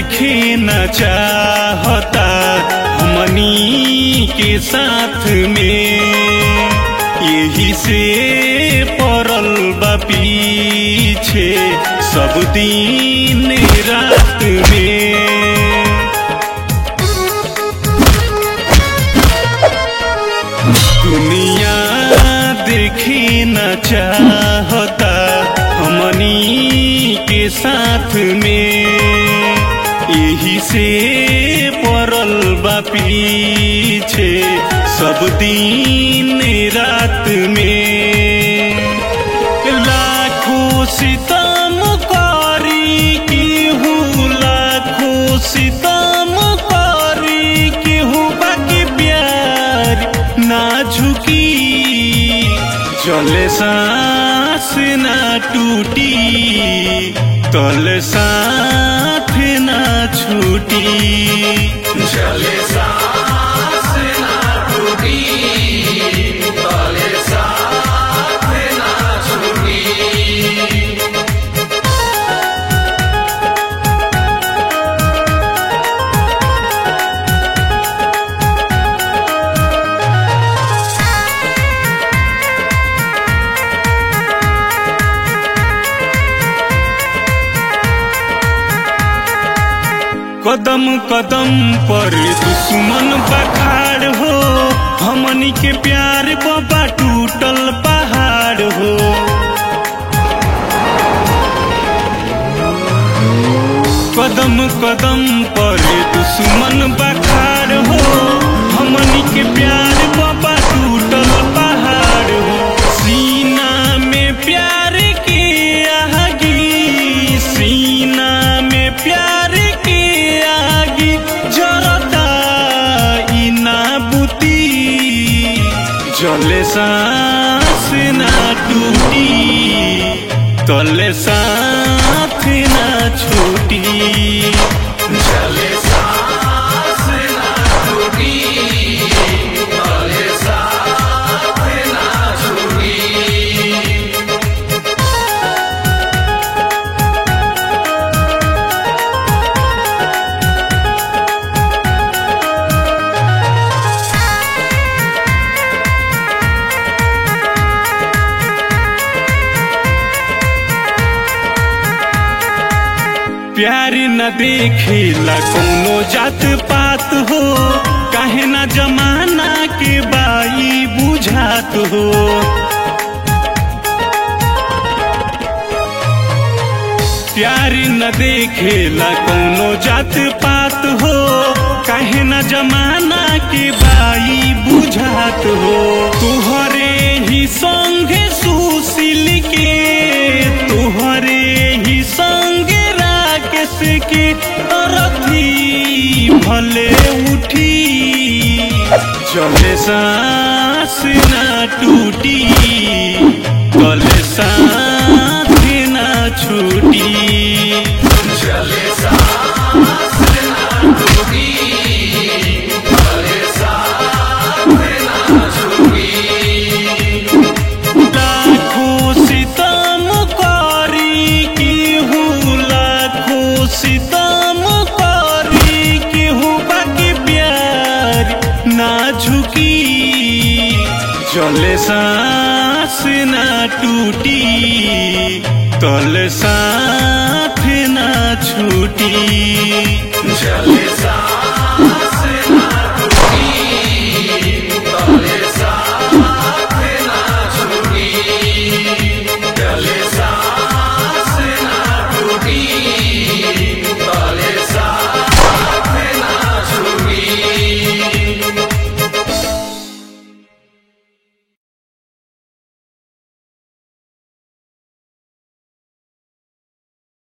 देखे न चाहता हमनी के साथ में यही से पड़ल बा पीछे सब दिन रात में दुनिया देखे न चाहता हमनी के साथ में यही से पड़ल बा पीछे सब दिन रात में लाखों सितम करी केहू लाखों सितम करी केहू बाकी प्यार ना झुकी चले सांस ना टूटी तल साथ ना छूटी चले सांस ना टूटी तले साथ ना छूटी कदम कदम पर दुश्मन बखाड़ हो हमनी के प्यार बाबा टूटल पहाड़ हो कदम कदम पर दुश्मन बखाड़ हो हमनी के प्यार बाबा टूटल पहाड़ हो सीना में प्यार के आगी सीना में प्यार के आगी जरता ई ना बुती जले सांस ना टूटी तले साथ ना छूटी चले सांस ना टूटी तले साथ ना छूटी प्यार न देखेला कोनो जात पात हो काहे ना जमाना के बाई बुझात हो प्यार न देखेला कोनो जात पात हो काहे ना जमाना के बाई बुझात हो तुहरे ही संगे सुशील के तुहरे ही संगे राकेश के अरथी भले उठी चले सांस ना टूटी गले साथ ना छूटी चले सांस ना टूटी तले साथ ना छूटी लाखों सितम करी केहू लाखों सितम करी केहू बाकी प्यार ना झुकी जले सांस ना टूटी तल साथ ना छूटी चले